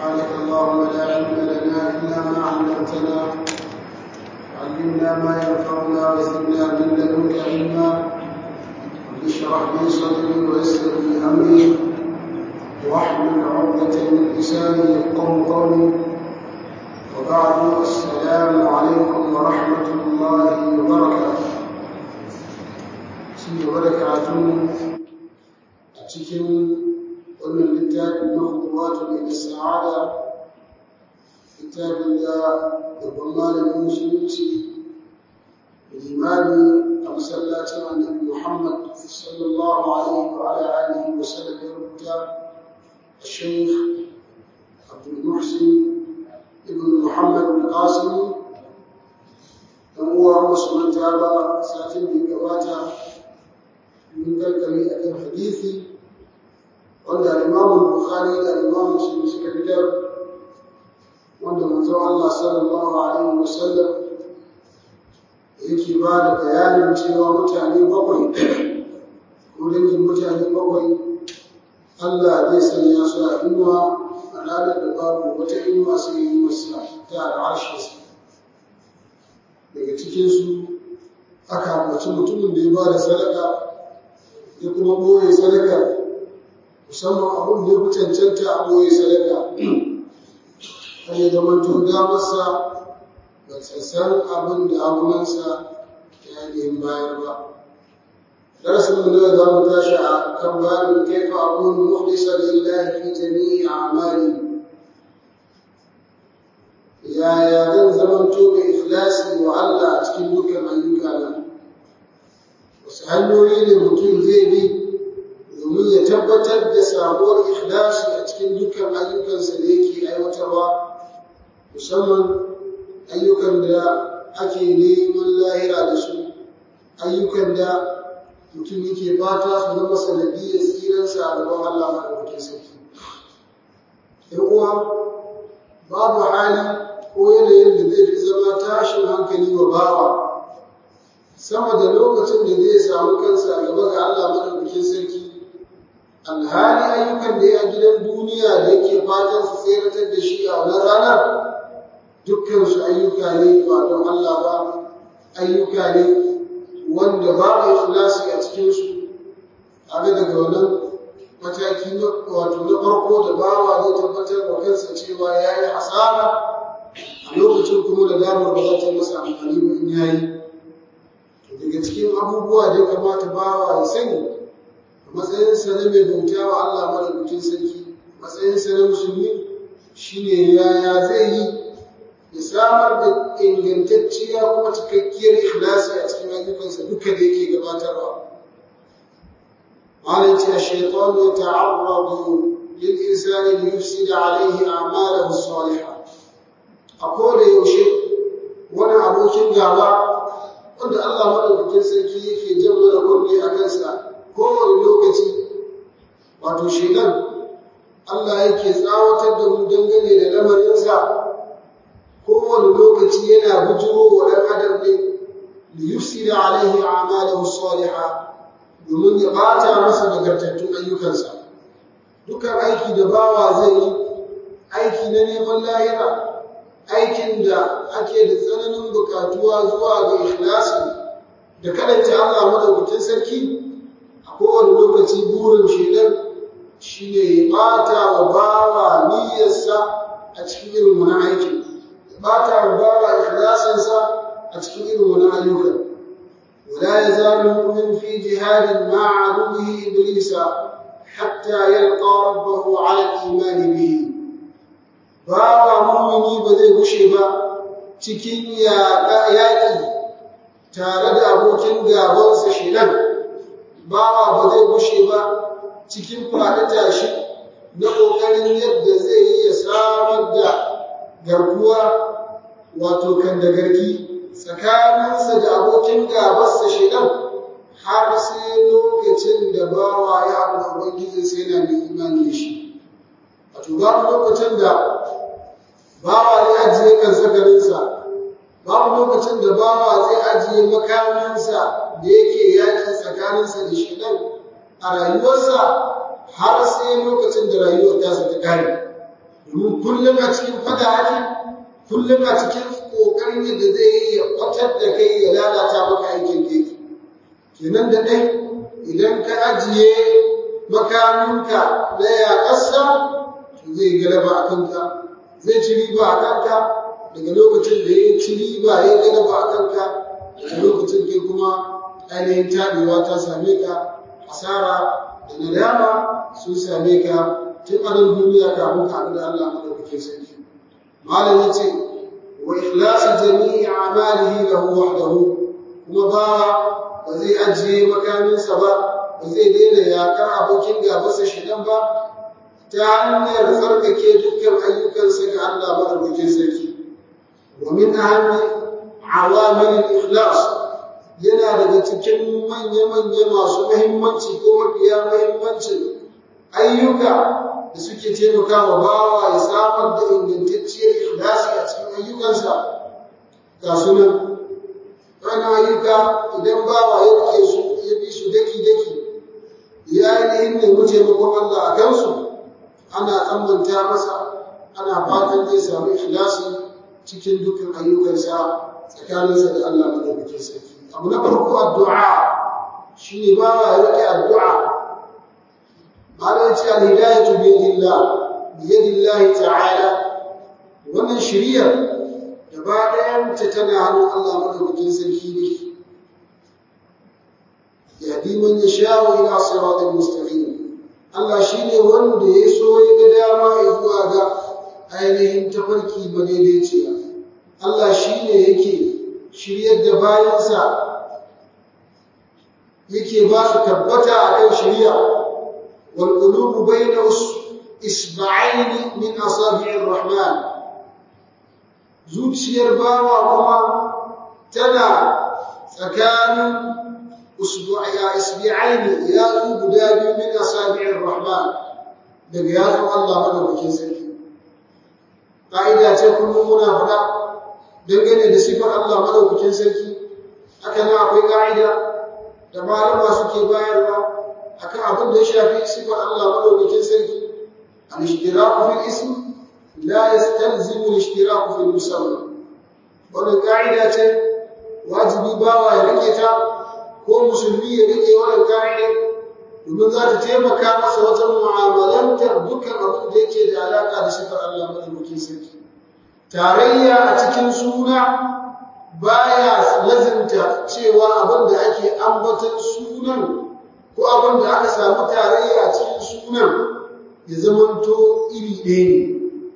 سبحانك اللهم لا علم لنا إلا ما علمتنا علمنا ما ينفعنا وزدنا من لدنك علما رب اشرح لي صدري ويسر لي أمري واحلل عقدة من لساني يفقه قولي وبعد السلام عليكم ورحمة الله وبركاته ci gaba da karatun a cikin wannan littafin na hukumatu mai da sa'ada littafin da babban malamin musulunci limani a masallacin annabi muhammad sallallahu alaihi wa ala alihi wa sallam ya rubuta الشيخ عبد المحسن ابن محمد القاسم dan uwa musu manta ba satin da gabata mun kalkami a kan hadisi wanda Imam Bukhari da Imam Muslim suka fitar wanda manzo Allah sallallahu alaihi wasallam yake ba da bayanin cewa mutane bakwai ko dangin mutane bakwai Allah zai sanya su a inuwa a ranar da babu wata inuwa sai yi masa ta al'arshinsa daga cikinsu aka ambaci mutumin da ya ba da sadaka ya kuma ɓoye sadaka musamman abin da ya fi cancanta a ɓoye sadaka har ya zama to damarsa ba ta san abin da agunansa ya yi bayar ba darasin mu na za mu tashi a kan babin kaifa akunu mukhlisan lillahi fi jami'i a'mali yaya zan zamanto mai ikhlasi wa Allah a cikin dukkan ayyukana wasu hanyoyi ne mutum zai bi domin ya tabbatar da sabuwar ikhlasi a cikin dukkan ayyukansa da yake aiwatarwa musamman ayyukan da ake neman lahira da su ayyukan da mutum yake fata su zama sanadiyyar tsiransa a gaban Allah maɗaukakin sarki. ‘Yan uwa, babu hali ko yanayin da zai fi zama tashin hankali wa bawa sama da lokacin da zai samu kansa a gaba ga Allah madaukakin sarki alhali ayyukan da ya a gidan duniya da yake fatan su tseratar da shi a wannan ranar dukkan su ayyuka ne ba don Allah ba ayyuka ne wanda babu ikhlasi a cikin su aga daga wannan mataki na wato na farko da bawa zai tabbatar da kansa cewa ya yi hasara a lokacin kuma da damar ba za ta masa amfani ba in yayi daga cikin abubuwa da ya kamata bawa ya sani a matsayinsa na mai bauta wa Allah madaukakin sarki matsayinsa na musulmi shine yaya zai yi ya samar da ingantacciya kuma cikakkiyar ikhlasi a cikin ayyukansa duka da yake gabatarwa قالت الشيطان يتعرض للإنسان ليفسد عليه أعماله الصالحة a koda yaushe wani abokin gaba wanda Allah madaukakin sarki yake jan mana kunne a kansa kowane lokaci wato shedan Allah yake tsawatar da mu dangane da lamarinsa kowane lokaci yana bujiro wa ɗan adam ɗin li yufsida alaihi a'malahu salihah domin ya bata masa nagartattun ayyukansa dukkan aiki da bawa zai yi aiki na neman lahira aikin da ake da tsananin bukatuwa zuwa ga ikhlasi da kadanta Allah madaukakin sarki a kowane lokaci burin shedan shine ya bata wa bawa niyyarsa a cikin irin wani aiki ya bata wa bawa ikhlasinsa a cikin irin wani ayyuka ولا يزال المؤمن في جهاد مع عدوه إبليس حتى يلقى ربه على الإيمان به bawa mumini ba zai gushe ba cikin yaƙi tare da abokin gabansa shedan bawa ba zai gushe ba cikin faɗi tashi na ƙoƙarin yadda zai yi ya samar da garkuwa wato kan da garki tsakaninsa da abokin gabansa shedan har sai lokacin da bawa ya haɗu da ubangijinsa yana da imani da shi wato babu lokacin da bawa zai ajiye kan zakarinsa babu lokacin da bawa zai ajiye makaminsa da yake yaki tsakaninsa da shedan a rayuwarsa har sai lokacin da rayuwar tasa ta kare domin kullum a cikin fada ake kullum a cikin ƙoƙarin yadda zai yi ya kwatar da kai ya lalata maka aikin da yake kenan da ɗai idan ka ajiye makaminka na yaƙarsa to zai galaba a kanka zai ci riba a kanka daga lokacin da ya ci riba ya galaba a kanka daga lokacin kai kuma ainihin taɓewa ta same ka asara da nadama sun same ka tun a nan duniya kafin ka haɗu da Allah madaukakin sarki malam ya ce wa ikhlasi jami'i a'malihi lahu wahdahu kuma ba ba zai ajiye makaminsa ba ba zai daina yakar abokin gabansa shidan ba ta hanyar tsarkake dukkan ayyukansa ga Allah madaukakin sarki wa min ahammi awamil ikhlas yana daga cikin manya-manya masu muhimmanci ko mafiya muhimmancin ayyuka da suke taimakawa bawa ya samar da ingantacciyar ikhlasi a cikin ayyukansa ga sunan wani ayyuka idan bawa ya rike su ya bi su daki-daki ya ainihin nemi taimakon Allah a kansu ana tsammanta masa ana fatan zai samu ikhlasi cikin dukkan ayyukansa tsakaninsa da Allah madaukakin sarki abu na farko addu'a shine bawa ya rike addu'a malam ce al-hidayatu bi yadillah bi yadillah ta'ala wannan shiriyar gaba ɗayan ta tana hannun Allah madaukakin sarki ne yahdi man yasha'u ila siratal mustaqim Allah shine wanda ya so ya ga dama zuwa ga ainihin tafarki madaidaiciya Allah shine yake shiryar da bayansa yake ba su tabbata akan shiriya wal qulubu bayna isba'ain min asabi'ir rahman zuciyar bawa kuma tana tsakanin usbu'a isbi'ain ya guda biyu min asabi'ir rahman daga yatsun Allah madaukakin sarki ka'ida ce kullum muna faɗa dangane da sifar Allah madaukakin sarki haka nan akwai ka'ida da malama suke bayarwa akan abin da ya shafi sifar Allah madaukakin sarki al-ishtiraku fil ism la yastalzimu al-ishtiraku fil musamma wannan ka'ida ce wajibi bawa ya rike ta ko musulmi ya rike wannan ka'ida domin za ta taimaka masa wajen mu'amalantar dukkan abin da yake da alaka da sifar Allah madaukakin sarki tarayya a cikin suna baya lazimta cewa abin da ake ambatan sunan ko abin da aka samu tarayya a cikin sunan ya zamanto iri ɗaya ne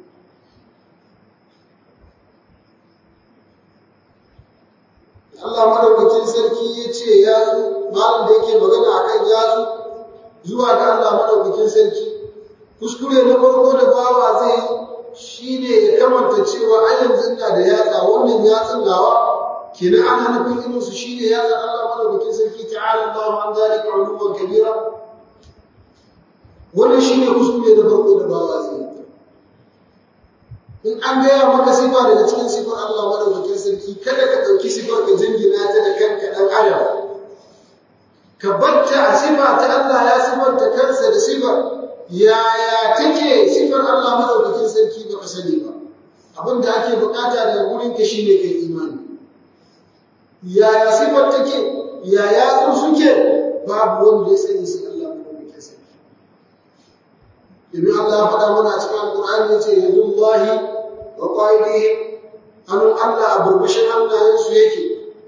Allah madaukakin sarki ya ce yatsu malam da yake magana akan yatsu zuwa ga Allah madaukakin sarki kuskure na farko da bawa zai shi ne ya kamanta cewa a yanzu ina da yatsa wannan yatsun nawa kenan ana nufin irin su shine yatsa Allah madaukakin sarki ta'ala Allahu an zalika uluwan kabira wannan shine kuskure na farko da bawa zai in an gaya maka sifa daga cikin sifar Allah madaukakin sarki kada ka ɗauki sifar ka jingina ta da kanka ɗan adam ka batta a sifa ta Allah ya sifanta kansa da sifar yaya take sifar Allah madaukakin sarki ba ka sani ba abin da ake bukata daga gurin ka shine kai imani yaya sifar take yaya su suke babu wanda ya sani sai Allah madaukakin sarki domin Allah ya faɗa mana a cikin Alƙur'ani yace yadullahi wa qaidihim hannun Allah a burbushin hannayensu yake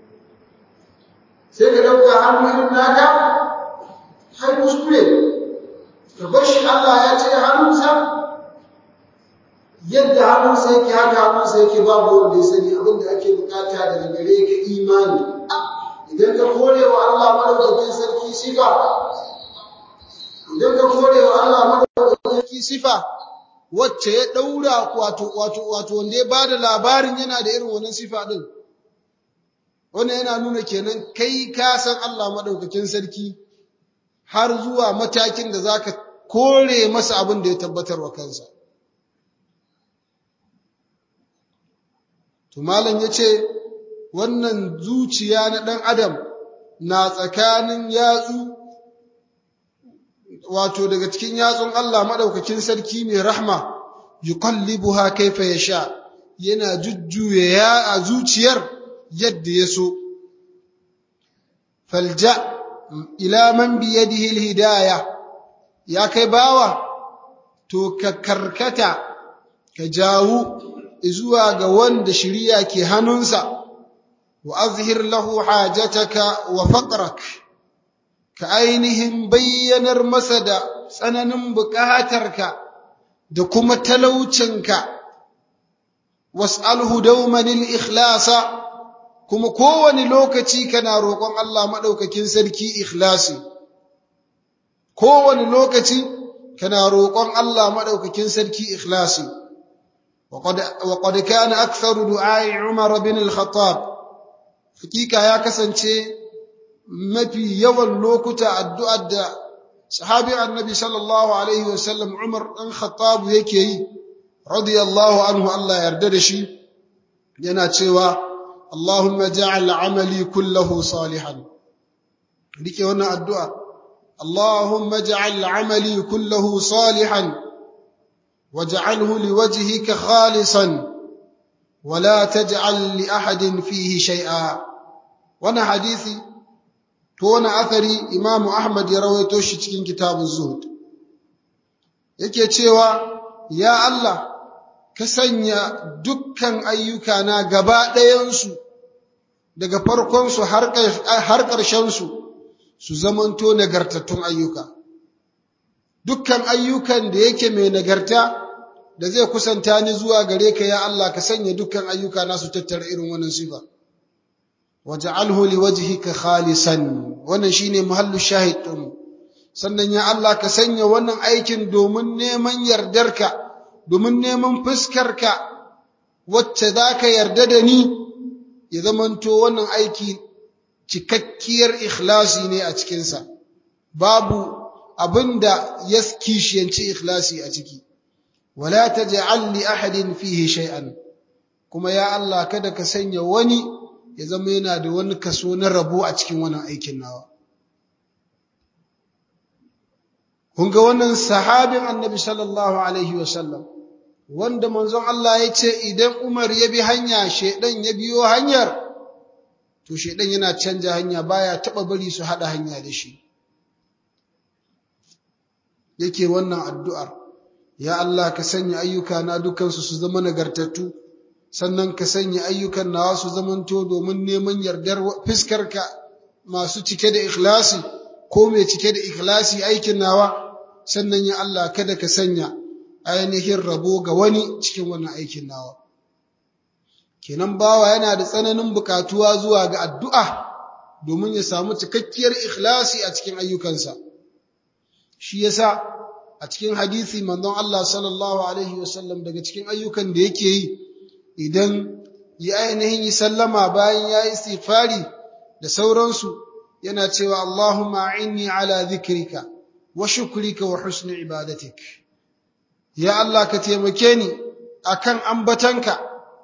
sai ka dauka hannu irin naka har kuskure ka bar shi Allah ya ce hannunsa yadda hannunsa yake haka hannunsa yake babu wanda ya sani abin da ake bukata daga gare ka imani idan ka kore wa Allah madaukakin sarki sifa idan ka kore wa Allah madaukakin sarki sifa wacce ya daura wato wato wato wanda ya bada labarin yana da irin wannan sifa din wannan yana nuna kenan kai ka san Allah madaukakin sarki har zuwa matakin da zaka kore masa abin da ya tabbatar wa kansa to malam yace wannan zuciya na dan adam na tsakanin yatsu wato daga cikin yatsun Allah madaukakin sarki mai rahma yuqallibuha kaifa yasha yana jujjuya ya a zuciyar yadda ya so falja ila man bi yadihi alhidayah ya kai bawa to ka karkata ka jawo zuwa ga wanda shiriya ke hannunsa wa azhir lahu hajataka wa faqrak ka ainihin bayyanar masa da tsananin buƙatarka da kuma talaucinka was'alhu dawman al-ikhlasa kuma kowane lokaci kana roƙon Allah madaukakin sarki ikhlasi kowane lokaci kana roƙon Allah madaukakin sarki ikhlasi وقد وقد كان اكثر دعاء عمر بن الخطاب حقيقه ya kasance mafi yawan lokuta addu'ar da sahabi annabi sallallahu alaihi wasallam Umar dan Khattab yake yi radiyallahu anhu Allah yarda da shi yana cewa Allahumma ja'al amali kullahu salihan rike wannan addu'a Allahumma ja'al amali kullahu salihan waj'alhu liwajhika khalisan ولا تجعل لأحد فيه شيئا وانا حديثي to wani athari Imam Ahmad ya rawaito shi cikin kitabun Zuhud yake cewa ya Allah ka sanya dukkan ayyukana gaba ɗayansu daga farkonsu har ƙarshensu su zamanto nagartattun ayyuka dukkan ayyukan da yake mai nagarta da zai kusanta ni zuwa gare ka ya Allah ka sanya dukkan ayyuka na su tattara irin wannan sifa waj'alhu liwajhika khalisan wannan shine muhallu shahid din sannan ya Allah ka sanya wannan aikin domin neman yardarka domin neman fuskarka wacce zaka yarda da ni ya zamanto wannan aiki cikakkiyar ikhlasi ne a cikinsa babu abinda ya kishiyanci ikhlasi a ciki wala taj'al li ahadin fihi shay'an kuma ya Allah kada ka sanya wani ya zama yana da wani kaso na rabo a cikin wannan aikin nawa kun ga wannan sahabin annabi sallallahu alaihi wasallam wanda manzon Allah ya ce idan Umar ya bi hanya shedan ya biyo hanyar to shedan yana canja hanya baya taba bari su hada hanya da shi yake wannan addu'ar ya Allah ka sanya ayyuka na dukansu su zama nagartattu sannan ka sanya ayyukan nawa su zamanto domin neman yardar fiskarka masu cike da ikhlasi ko mai cike da ikhlasi aikin nawa sannan ya Allah kada ka sanya ainihin rabo ga wani cikin wannan aikin nawa kenan bawa yana da tsananin bukatuwa zuwa ga addu'a domin ya samu cikakkiyar ikhlasi a cikin ayyukansa shi yasa a cikin hadisi manzon Allah sallallahu alaihi wasallam daga cikin ayyukan da yake yi idan ya ainihin yi sallama bayan ya yi istighfari da sauransu yana cewa Allahumma inni ala dhikrika wa shukrika wa husni ibadatik ya Allah ka taimake ni akan ambatanka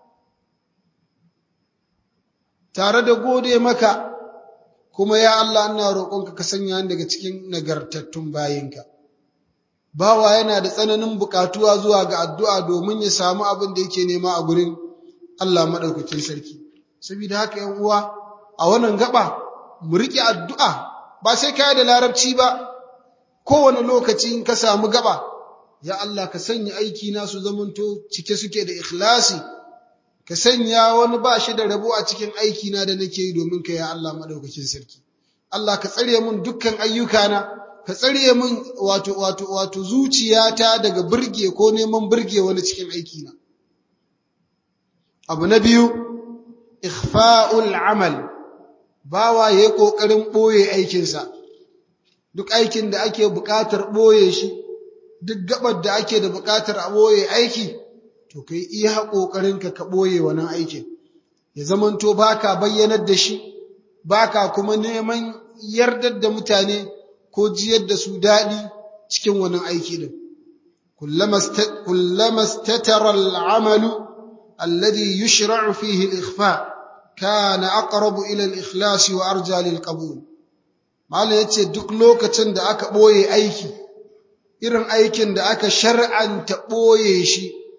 tare da gode maka kuma ya Allah ina roƙonka ka sanya ni daga cikin nagartattun bayinka bawa yana da tsananin buƙatuwa zuwa ga addu'a domin ya samu abin da yake nema a gurin Allah maɗaukakin sarki. Saboda haka ‘yan uwa, a wannan gaba, mu riƙe addu'a ba sai kaya da larabci ba, kowane lokaci in ka samu gaba, ya Allah ka sanya aiki na su zamanto cike suke da ikhlasi, ka sanya wani ba shi da rabo a cikin aiki na da nake yi domin ka ya Allah maɗaukakin sarki. Allah ka tsare mun dukkan ayyukana, ka tsare mun wato wato wato zuciyata daga burge ko neman burge wani cikin aikina. na. abu na biyu ikhfa'ul amal bawa yayi kokarin boye aikinsa duk aikin da ake buƙatar boye shi duk gabar da ake da buƙatar a boye aiki to kai iya kokarin ka ka boye wannan aikin ya zamanto baka bayyanar da shi baka kuma neman yardar da mutane ko jiyar da su daɗi cikin wannan aiki din kullama statara al'amalu الذي يشرع فيه الإخفاء كان أقرب إلى الإخلاص وأرجى للقبول Malam ya ce duk lokacin da aka ɓoye aiki, irin aikin da aka shar'anta ɓoye shi,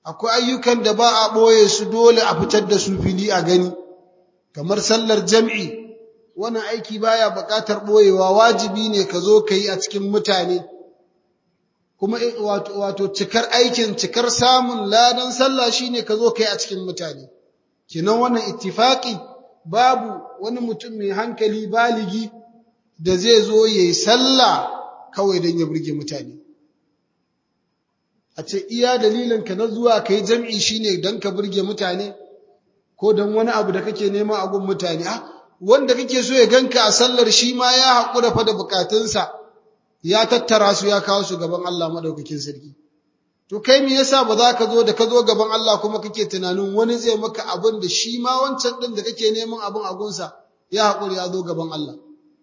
akwai ayyukan da ba a ɓoye su dole a fitar da su fili a gani kamar sallar jam'i wannan aiki baya buƙatar ɓoyewa wajibi ne ka zo ka yi a cikin mutane kuma wato cikar aikin cikar samun ladan sallah shine ka zo ka yi a cikin mutane kinan wannan ittifaqi babu wani mutum mai hankali baligi da zai zo yayi sallah kawai don ya burge mutane a ce iya dalilin ka na zuwa kai jam'i shine don ka burge mutane ko don wani abu da kake nema a gun mutane ah wanda kake so ya ganka a sallar shi ma ya haƙura fa da bukatunsa ya tattara su ya kawo su gaban Allah madaukakin sarki to kai me yasa ba za ka zo da ka zo gaban Allah kuma kake tunanin wani zai maka abin da shi ma wancan din da kake neman abin a gunsa ya haƙuri ya zo gaban Allah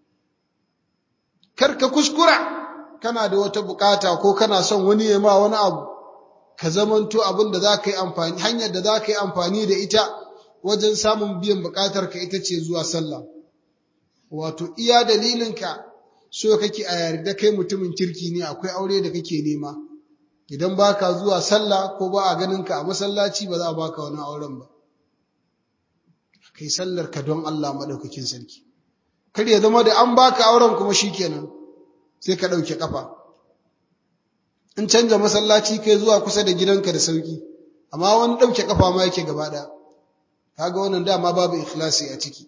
kar ka kuskura kana da wata bukata ko kana son wani ya ma wani abu ka zamanto abin da za ka yi amfani hanyar da za ka yi amfani da ita wajen samun biyan bukatar ka ita ce zuwa sallah wato iya dalilinka so kake a yarda kai mutumin kirki ne akwai aure da kake nema idan baka zuwa sallah ko ba a ganin ka a masallaci ba za a baka wani auren ba kai sallar ka don Allah madaukakin sarki kar ya zama da an baka auren kuma shikenan sai ka dauke kafa in canja masallaci kai zuwa kusa da gidanka da sauki amma wani dauke kafa ma yake gaba daya kaga wannan dama babu ikhlasi a ciki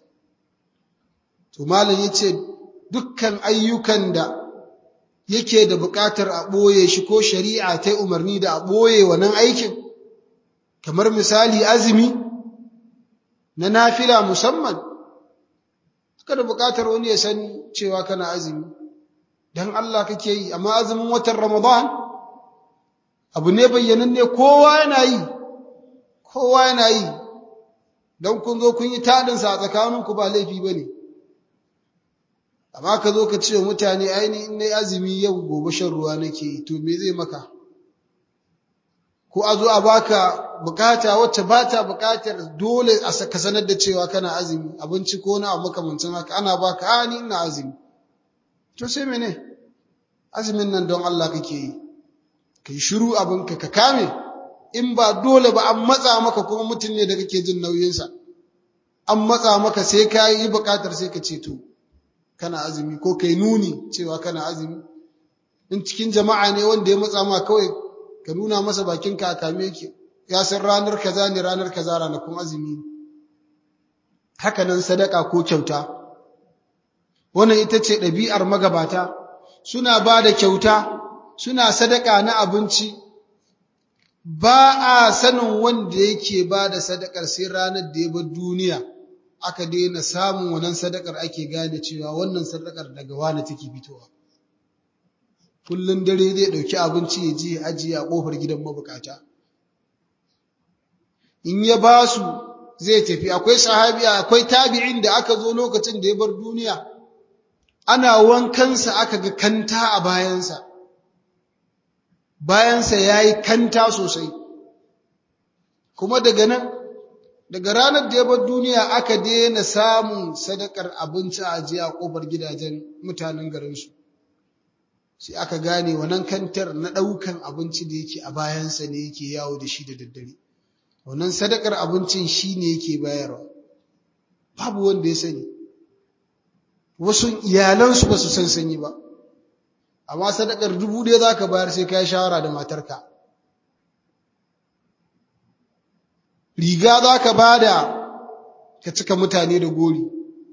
to malam yace dukkan ayyukan da yake da buƙatar a ɓoye shi ko shari'a ta umarni da a ɓoye wannan aikin kamar misali azumi na nafila musamman suka da buƙatar wani ya san cewa kana azumi don Allah kake yi amma azumin watan Ramadan abu ne bayyananne kowa yana yi kowa yana yi don kun zo kun yi taɗinsa a tsakaninku ba laifi ba ne amma ka zo ka ce wa mutane aini in na azumi yau gobe shan ruwa nake yi to me zai maka ko a zo a baka bukata wacce ba ta bukatar dole a ka sanar da cewa kana azumi abinci ko na abu makamancin haka ana baka a ni ina azumi to sai mene azumin nan don Allah kake yi kai shiru abinka ka kame in ba dole ba an matsa maka kuma mutum ne da kake jin nauyinsa an matsa maka sai ka yi bukatar sai ka ce to kana azumi ko kai nuni cewa kana azumi in cikin jama'a ne wanda ya matsa ma kawai ka nuna masa bakinka a kame yake ya san ranar kaza ne ranar kaza ranakun azumi ne haka nan sadaka ko kyauta wannan ita ce ɗabi'ar magabata suna ba da kyauta suna sadaka na abinci ba a sanin wanda yake ba da sadakar sai ranar da ya bar duniya aka daina samun wannan sadakar ake gane cewa wannan sadakar daga wani take fitowa kullun dare zai dauki abinci ya je ajiye a kofar gidan mabukata in ya ba su zai tafi akwai sahabi akwai tabi'in da aka zo lokacin da ya bar duniya ana wankansa aka ga kanta a bayansa bayansa yayi kanta sosai kuma daga nan daga ranar da ya bar duniya aka daina samun sadakar abinci a ajiye a kofar gidajen mutanen garinsu sai aka gane wannan kantar na ɗaukan abinci da yake a bayansa ne yake yawo da shi da daddare wannan sadakar abincin shi ne yake bayarwa babu wanda ya sani wasu iyalansu ba su san sanyi ba amma sadakar dubu ɗaya za ka bayar sai ka yi shawara da matarka riga za ka ba da ka cika mutane da gori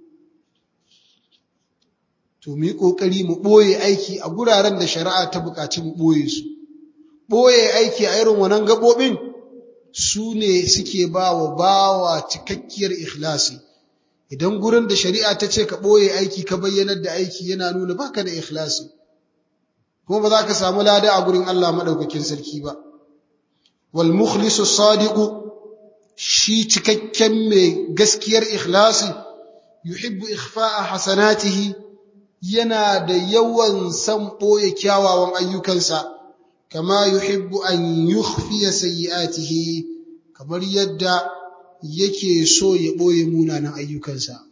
to mu yi ƙoƙari mu ɓoye aiki a guraren da shari'a ta buƙaci mu ɓoye su ɓoye aiki a irin wannan gaɓoɓin su ne suke ba wa bawa cikakkiyar ikhlasi idan gurin da shari'a ta ce ka ɓoye aiki ka bayyanar da aiki yana nuna baka da ikhlasi kuma ba za ka samu lada a gurin Allah maɗaukakin sarki ba wal mukhlisu sadiqu shi cikakken mai gaskiyar ikhlasi yuhibbu ikhfa'a hasanatihi yana da yawan san ɓoye kyawawan ayyukansa kama yuhibbu an yukhfiya sayyi'atihi kamar yadda yake so ya ɓoye munanan ayyukansa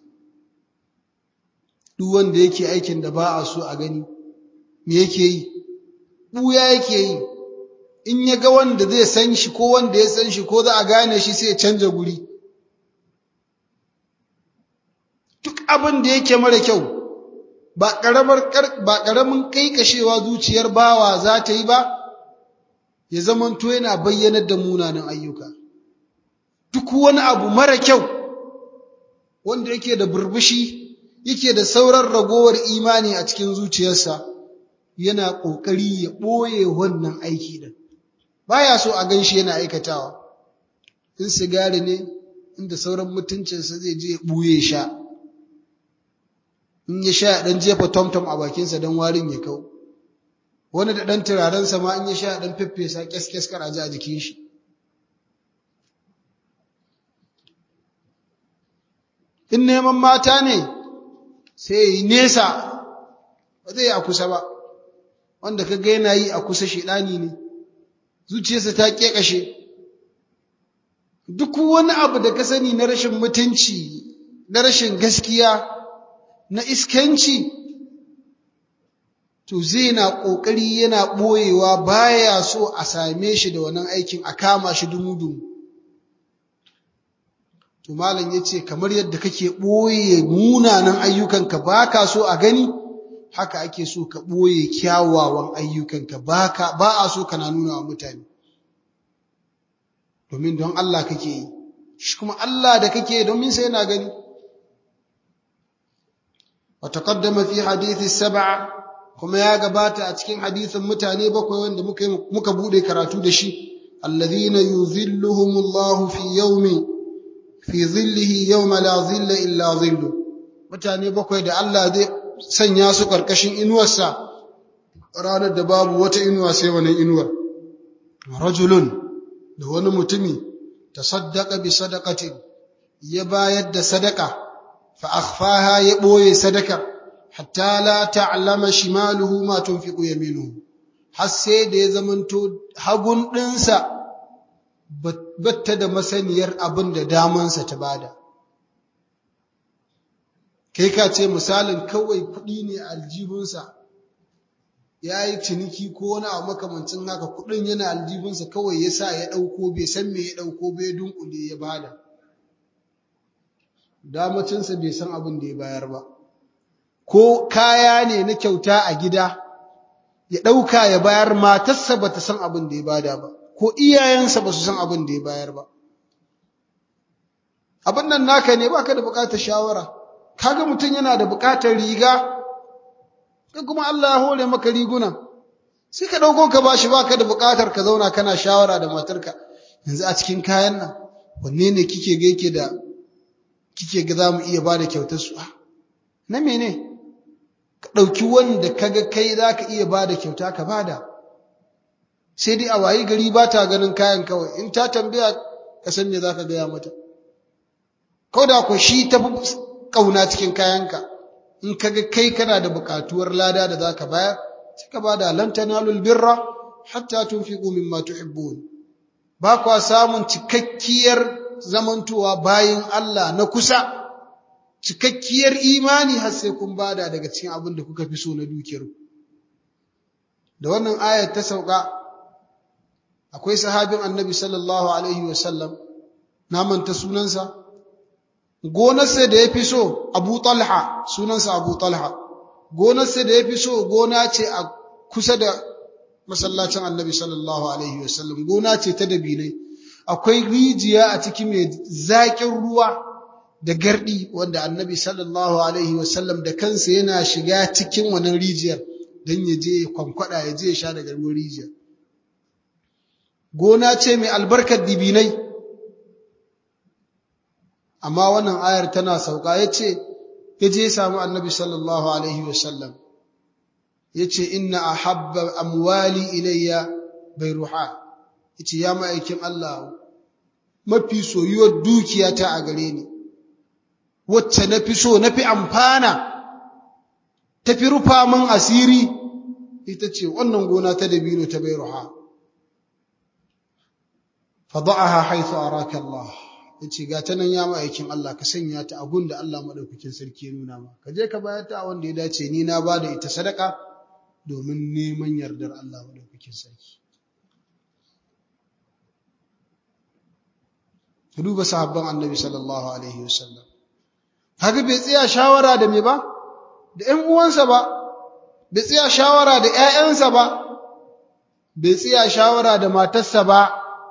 duk wanda yake aikin da ba a so a gani me yake yi ɓuya yake yi in ya ga wanda zai san shi ko wanda ya san shi ko za a gane shi sai ya canja guri duk abin da yake mara kyau ba ƙaramar ba ƙaramin kaikashewa zuciyar bawa za ta yi ba ya zamanto yana bayyanar da munanan ayyuka duk wani abu mara kyau wanda yake da burbushi yake da sauran ragowar imani a cikin zuciyarsa yana ƙoƙari ya ɓoye wannan aiki din baya so a ganshi yana aikatawa in sigari ne inda sauran mutuncinsa zai je ya ɓuye sha in ya sha ɗan jefa tomtom a bakinsa don warin ya kau wani da ɗan turarensa ma in ya sha ɗan feffesa kyas-kyas kar a ji a jikin shi in neman mata ne sai yi nesa ba zai yi a kusa ba wanda ka ga yana yi a kusa shiɗani ne zuciyarsa ta ƙeƙashe duk wani abu da ka sani na rashin mutunci na rashin gaskiya na iskanci to zai na ƙoƙari yana ɓoyewa baya so a same shi da wannan aikin a kama shi dumu-dumu to malam ya ce kamar yadda kake ɓoye munanan ayyukanka ba ka so a gani haka ake so ka ɓoye kyawawan ayyukanka ba a so kana nuna wa mutane domin don Allah kake yi shi kuma Allah da kake yi domin sai yana gani وتقدم في حديث السبعة kuma ya gabata a cikin hadisin mutane bakwai wanda muka muka bude karatu da shi alladhina yuzilluhumullahu fi yawmi fi dhillihi yawma la dhilla illa dhillu mutane bakwai da Allah zai sanya su karkashin inuwarsa ranar da babu wata inuwa sai wannan inuwar rajulun da wani mutumi tasaddaqa bi sadaqatin ya bayar da sadaka fa akhfaha ya boye sadakar hatta la ta'lama shimaluhu ma tunfiqu yaminuhu har sai da ya zamanto hagun ɗinsa batta da masaniyar abin da damansa ta bada kai ka ce misalin kawai kuɗi ne a aljibinsa ya yi ciniki ko wani abu makamancin haka kuɗin yana aljibinsa kawai ya sa ya ɗauko bai san me ya ɗauko bai dunkule ya bada damacinsa bai san abin da ya bayar ba ko kaya ne na kyauta a gida ya ɗauka ya bayar matarsa ba ta san abin da ya bada ba ko iyayensa ba su san abin da ya bayar ba abin nan naka ne baka da buƙatar shawara kaga mutum yana da buƙatar riga kai kuma Allah ya hore maka riguna sai ka ɗauko ka bashi baka da buƙatar ka zauna kana shawara da matarka yanzu a cikin kayan nan wanne ne kike ga yake da kike ga za mu iya bada kyautar su na mene ka ɗauki wanda kaga kai za ka iya ba da kyauta ka bada sai dai a wayi gari ba ta ganin kayan kawai in ta tambaya ka san me za ka gaya mata ko da ku shi ta fi ƙauna cikin kayanka in kaga kai kana da buƙatuwar lada da za ka bayar sai ka bada lan tanalul birra hatta tunfiqu mimma tuhibbun ba kwa samun cikakkiyar zamantowa bayin Allah na kusa cikakkiyar imani har sai kun bada daga cikin abin da kuka fi so na dukiyar da wannan ayar ta sauka akwai sahabin annabi sallallahu alaihi wasallam na manta sunansa gonarsa da ya fi so abu talha sunansa abu talha gonarsa da ya fi so gona ce a kusa da masallacin annabi sallallahu alaihi wasallam gona ce ta dabinai akwai rijiya a ciki mai zaƙin ruwa da gardi wanda annabi sallallahu alaihi wasallam da kansa yana shiga cikin wannan rijiyar don ya je kwankwada ya je ya sha daga ruwan rijiyar gona ce mai albarkar dibinai amma wannan ayar tana sauka ya ce ya je ya samu annabi sallallahu alaihi wasallam ya ce inna ahabba amwali ilayya bai ruha ya ce ya ma'aikin Allah mafi soyuwar dukiyata a gare ni wacce na fi so na fi amfana ta fi rufa min asiri ita ce wannan gona ta dabino ta bai ruha fada'aha haithu araka Allah yace ga ta nan ya ma'aikin Allah ka sanya ta abun da Allah madaukakin sarki ya nuna ma ka je ka bayar ta wanda ya dace ni na bada ita sadaka domin neman yardar Allah madaukakin sarki ka duba sahabban annabi sallallahu alaihi wasallam haka bai tsaya shawara da me ba da ƴan uwansa ba bai tsaya shawara da ƴaƴansa ba bai tsaya shawara da matarsa ba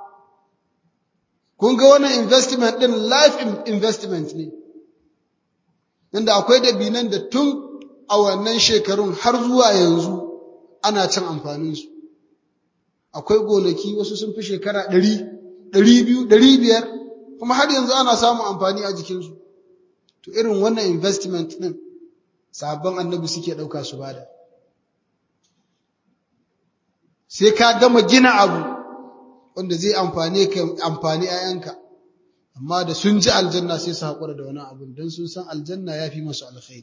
kun ga wannan investment din life investment ne inda akwai dabinan da tun a wannan shekarun har zuwa yanzu ana cin amfaninsu akwai gonaki wasu sun fi shekara ɗari ɗari biyu ɗari biyar kuma har yanzu ana samun amfani a jikinsu to irin wannan investment ɗin sabon annabi suke ɗauka su bada sai ka gama gina abu wanda zai amfani ka amfani ‘ya'yanka amma da sun ji aljanna sai su haƙura da wani abun don sun san aljanna ya fi masu alkhairi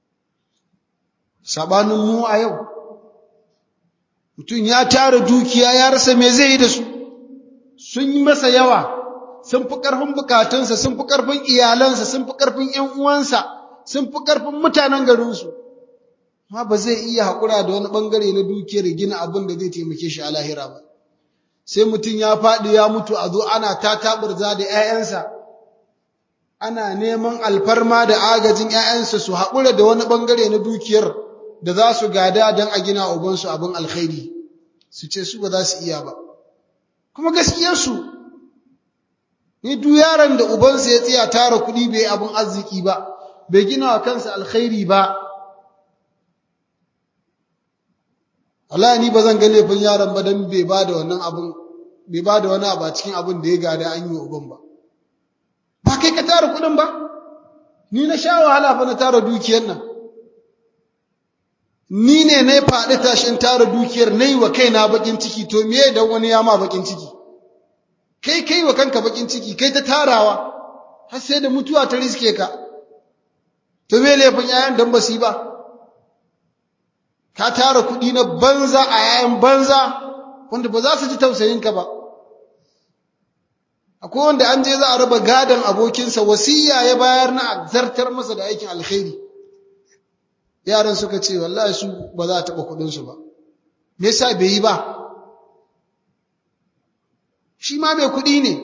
saɓanin mu a yau mutum ya tara dukiya ya rasa me zai yi da su sun yi masa yawa sun fi ƙarfin bukatunsa sun fi ƙarfin iyalansa sun fi ƙarfin ‘yan uwansa sun fi ƙarfin mutanen garinsu ma ba zai iya haƙura da wani ɓangare na dukiyar gina abin da zai taimake shi a lahira ba sai mutum ya faɗi ya mutu a zo ana ta taɓurza da ‘ya'yansa ana neman alfarma da agajin ‘ya'yansa su haƙura da wani ɓangare na dukiyar da za su gada don a gina ubansu abin alkhairi su ce su ba za su iya ba kuma gaskiyarsu ni duk yaron da ubansa ya tsaya tara kuɗi bai abin arziki ba bai gina wa kansa alkhairi ba Allah ni ba zan ga laifin yaron ba don bai ba da wannan abin bai ba da wani abu a cikin abin da ya gada an yi wa uban ba ba kai ka tara kuɗin ba ni na sha wahala fa na tara dukiyar nan ni ne na faɗi tashin tara dukiyar na yi wa kaina bakin ciki to me dan wani ya ma bakin ciki kai kai wa kanka bakin ciki kai ta tarawa har sai da mutuwa ta riske ka to me laifin yayan dan ba su yi ba ka tara kuɗi na banza a yayan banza wanda ba za su ji tausayin ka ba akwai wanda an je za a raba gadon abokinsa wasiya ya bayar na zartar masa da aikin alkhairi yaran suka ce wallahi su ba za a taɓa kuɗinsu ba me yasa bai yi ba shi ma mai kuɗi ne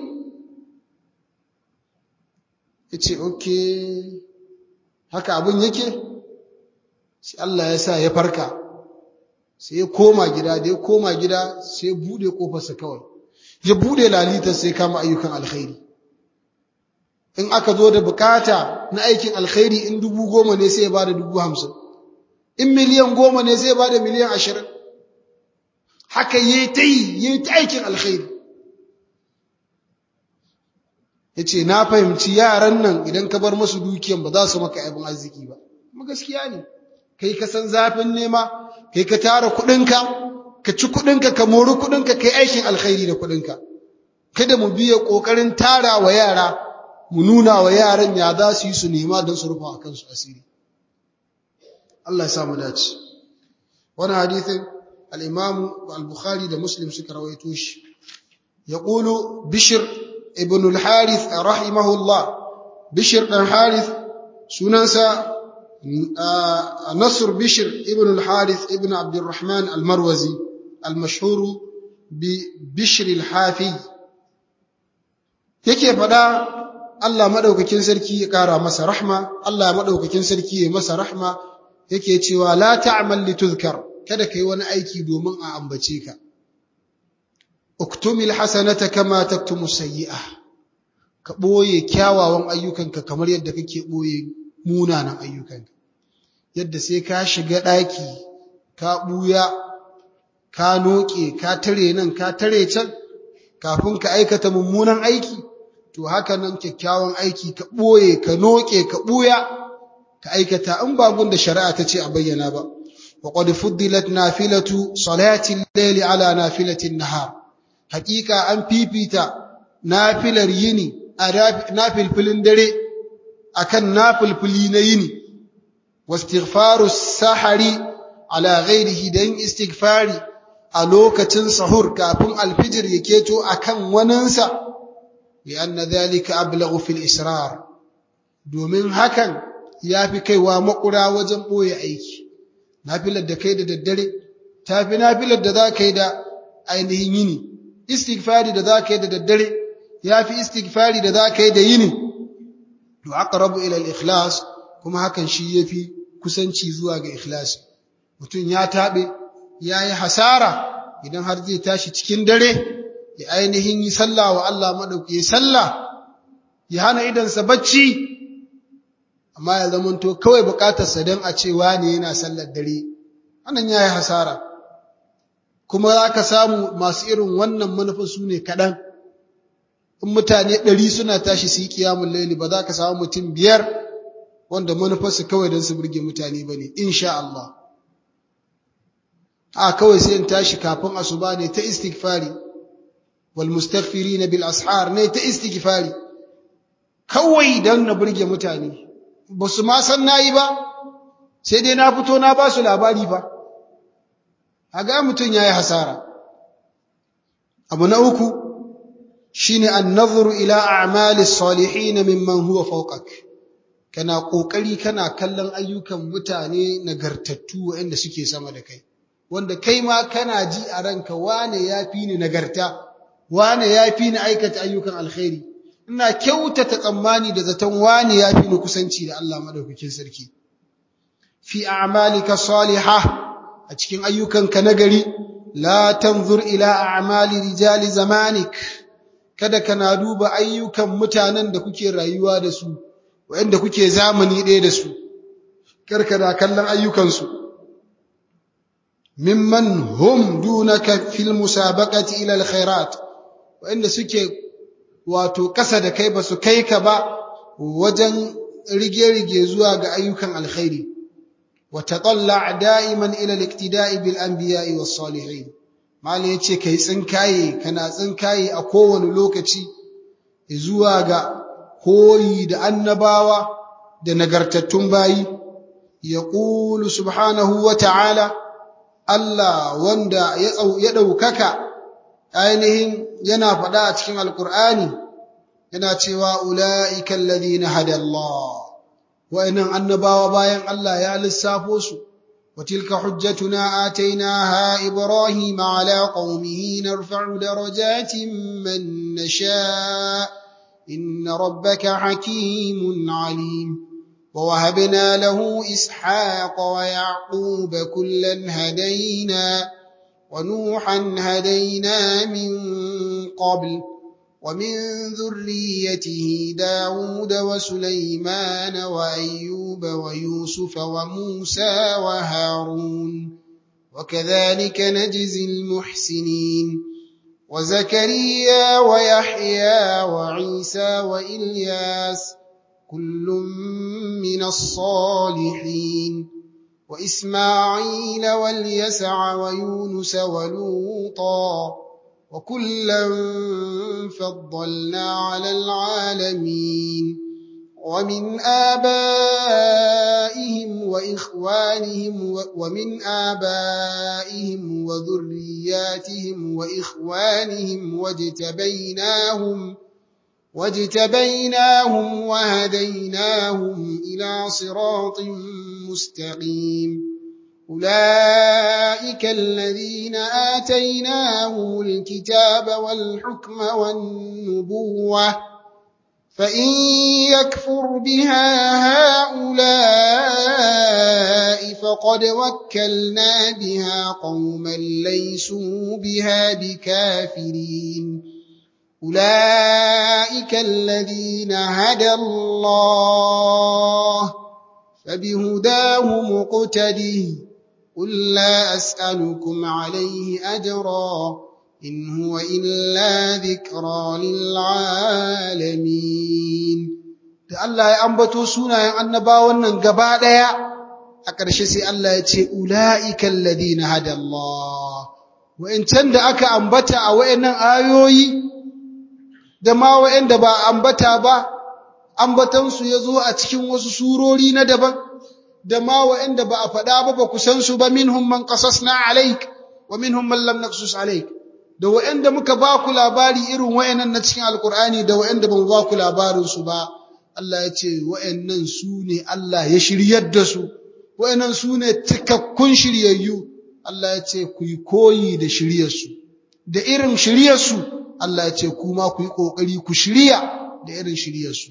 ya ce ok haka abin yake sai Allah ya sa ya farka sai ya koma gida da ya koma gida sai ya buɗe ƙofarsa kawai ya buɗe lalitar sai kama ayyukan alkhairi in aka zo da bukata na aikin alkhairi in dubu goma ne sai ya ba da dubu hamsin in miliyan goma ne zai ba da miliyan ashirin haka yi ta yi yi ta aikin alkhairi ya ce na fahimci yaran nan idan ka bar masu dukiyan ba za su maka abin arziki ba kuma gaskiya ne kai ka san zafin nema kai ka tara kuɗinka ka ci kuɗinka ka mori kuɗinka kai aikin alkhairi da kuɗinka kada mu biya ƙoƙarin tara wa yara mu nuna wa yaran ya za su yi su nema don su rufa a kansu asiri Allah ya sa mu dace wannan hadithin al-Imam al-Bukhari da Muslim suka rawaito shi yaqulu Bishr ibn al-Harith rahimahullah Bishr dan Harith sunansa Nasr Bishr ibn al-Harith ibn Abd al-Rahman al-Marwazi al-mashhur bi Bishr al-Hafi yake fada Allah madaukakin sarki ya kara masa rahma Allah madaukakin sarki ya masa rahma yake cewa la ta'mal lituzkar kada kai wani aiki domin a ambace ka uktumil hasanata kama taktumu sayyi'ah ka boye kyawawan ayyukanka kamar yadda kake boye munanan ayyukanka yadda sai ka shiga daki ka buya ka noke ka tare nan ka tare can kafin ka aikata mummunan aiki to haka nan kyakkyawan aiki ka boye ka noke ka buya ka aikata in ba da shari'a ta ce a bayyana ba wa qad fuddilat nafilatu salati al-layli ala nafilati an-nahar haqiqa an fifita nafilar yini a nafilfilin dare akan nafilfili na yini wastighfaru sahari ala ghairihi dan istighfari a lokacin sahur kafin alfijir ya keto akan waninsa bi anna dhalika ablaghu fil israr domin hakan ya fi kaiwa makura wajen ɓoye aiki nafilar da kai da daddare ta fi nafilar da za ka yi da ainihin yini istighfari da za ka yi da daddare yafi istighfari da zaka yi da yini to aqrabu ila al-ikhlas kuma hakan shi yafi kusanci zuwa ga ikhlasi mutum ya tabe yayi hasara idan har zai tashi cikin dare ya ainihin yi sallah wa Allah madauki sallah ya hana idansa bacci amma ya zamanto kawai bukatarsa don a ce wane yana sallar dare wannan yayi hasara kuma za ka samu masu irin wannan manufa su ne kaɗan in mutane ɗari suna tashi su yi ƙiyamun laili ba za ka samu mutum biyar wanda manufarsu kawai don su burge mutane ba ne insha Allah a kawai sai in tashi kafin asuba ne ta istighfari wal mustaghfirina bil ashar ne ta istighfari kawai don na burge mutane ba su ma san nayi ba sai dai na fito na ba su labari ba a ga mutum ya yi hasara abu na uku shine an-nazru ila a'mali salihin mimman huwa fawqak kana kokari kana kallon ayyukan mutane nagartattu waɗanda suke sama da kai wanda kai ma kana ji a ranka wane yafi ni nagarta wane yafi ni aikata ayyukan alkhairi ina kyautata tsammani da zaton wane yafi ni kusanci da Allah madaukakin sarki fi a'malika salihah a cikin ayyukanka nagari la tanzur ila a'mali rijali zamanik kada kana duba ayyukan mutanen da kuke rayuwa da su wanda kuke zamani ɗaya da su karka da kallon ayyukansu mimman hum dunaka fil musabaqati ila alkhairat wanda suke wato kasa da kai ba su kai ka ba wajen rige-rige zuwa ga ayyukan alkhairi وتطلع دائما إلى الاقتداء بالأنبياء والصالحين ما yace kai tsinkaye kana tsinkaye a kowane lokaci zuwa ga koyi da annabawa da nagartattun bayi yaqulu subhanahu wa ta'ala Allah wanda ya ɗaukaka ainihin yana faɗa a cikin alkur'ani yana cewa ula'ika alladhina hada Allah wa'annan annabawa bayan Allah ya lissafo su وتلك حجتنا آتيناها إبراهيم على قومه نرفع درجات من نشاء إن ربك حكيم عليم ووهبنا له إسحاق ويعقوب كلا هدينا ونوحا هدينا من قبل ومن ذريته داود وسليمان وأيوب ويوسف وموسى وهارون وكذلك نجزي المحسنين وزكريا ويحيى وعيسى وإلياس كل من الصالحين وإسماعيل واليسع ويونس ولوطا وكلا فضلنا على العالمين ومن آبائهم وإخوانهم ومن آبائهم وذرياتهم وإخوانهم واجتبيناهم واجتبيناهم وهديناهم إلى صراط مستقيم أولئك الذين آتيناهم الكتاب والحكم والنبوة فإن يكفر بها هؤلاء فقد وكلنا بها قوما ليسوا بها بكافرين أولئك الذين هدى الله فبهداه مقتدي قل لا أسألكم عليه أجرا إن هو إلا ذكرى للعالمين da Allah ya ambato sunayen annabawan nan gaba ɗaya a ƙarshe sai Allah ya ce ula'ikan ladina hada Allah wa'incan da aka ambata a wa'innan ayoyi da ma wa'inda ba ambata ba ambatansu ya zo a cikin wasu surori na daban da ma wa'inda ba a faɗa ba ba ku san su ba minhum man qasasna alaik wa minhum man lam naqsus alaik da wa'inda muka ba ku labari irin wa'innan na cikin alqur'ani da wa'inda ba mu ba ku labarin su ba Allah ya ce wa'innan su ne Allah ya shiryar da su wa'innan su ne cikakkun shiryayyu Allah ya ce ku yi koyi da shiryarsu da irin shiryarsu Allah ya ce kuma ku yi ƙoƙari ku shirya da irin shiryarsu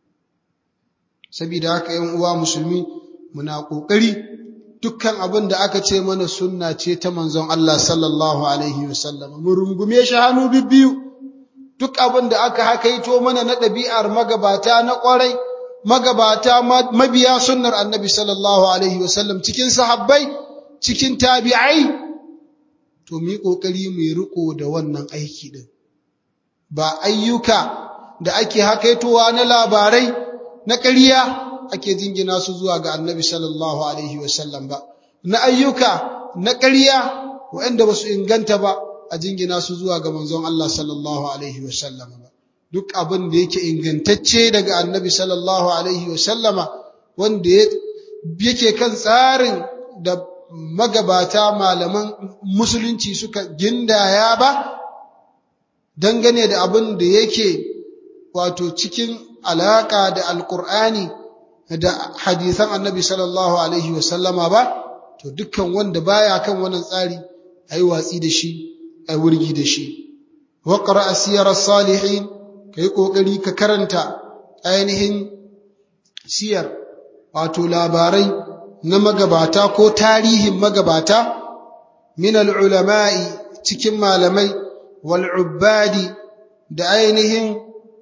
saboda haka ‘yan uwa musulmi muna ƙoƙari dukkan abin da aka ce mana sunna ce ta manzon Allah sallallahu alaihi wasallam mu rungume shi hannu bibbiyu duk abin da aka hakaito mana na ɗabi'ar magabata na ƙwarai magabata mabiya sunnar annabi sallallahu alaihi wasallam cikin sahabbai cikin tabi'ai to mu yi ƙoƙari mu yi riko da wannan aiki din ba ayyuka da ake hakaitowa na labarai na ƙarya ake jingina su zuwa ga annabi sallallahu alaihi wasallam ba na ayyuka na ƙarya waɗanda ba su inganta ba a jingina su zuwa ga manzon Allah sallallahu alaihi wasallam ba duk abin da yake ingantacce daga annabi sallallahu alaihi wasallama wanda yake kan tsarin da magabata malaman musulunci suka gindaya ba dangane da abin da yake wato cikin alaka da alkur'ani da hadisan annabi sallallahu alaihi wasallama ba to dukkan wanda baya kan wannan tsari ayi watsi da shi ayi wurgi da shi wa qara siyar salihin kai kokari ka karanta ainihin siyar wato labarai na magabata ko tarihin magabata min al-ulama'i cikin malamai wal ubbadi da ainihin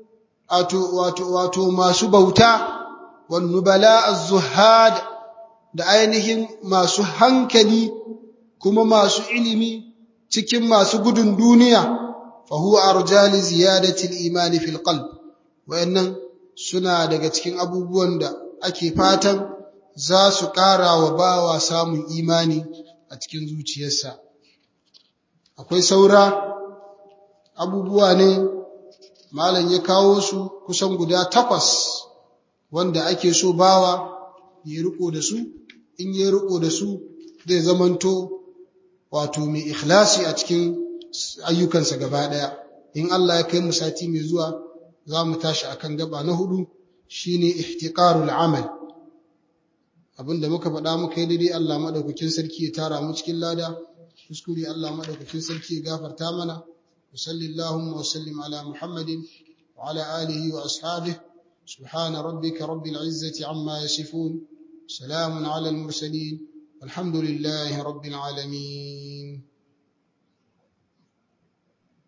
wato wato masu bauta wan nubala az-zuhad da ainihin masu hankali kuma masu ilimi cikin masu gudun duniya fa huwa arjali ziyadati al-iman fil qalb wayannan suna daga cikin abubuwan da ake fatan za su ƙara wa bawa samun imani a cikin zuciyarsa akwai saura abubuwa ne malam ya kawo su kusan guda takwas wanda ake so bawa ya riko da su in ya riko da su zai zamanto wato mai ikhlasi a cikin ayyukansa gaba daya in Allah ya kai mu sati mai zuwa za mu tashi akan gaba na hudu shine ihtiqarul amal abinda muka faɗa muka yi daidai Allah madaukakin sarki ya tara mu cikin lada kuskure Allah madaukakin sarki ya gafarta mana وصل اللهم وسلم على محمد وعلى آله وأصحابه سبحان ربك رب العزة عما يصفون سلام على المرسلين والحمد لله رب العالمين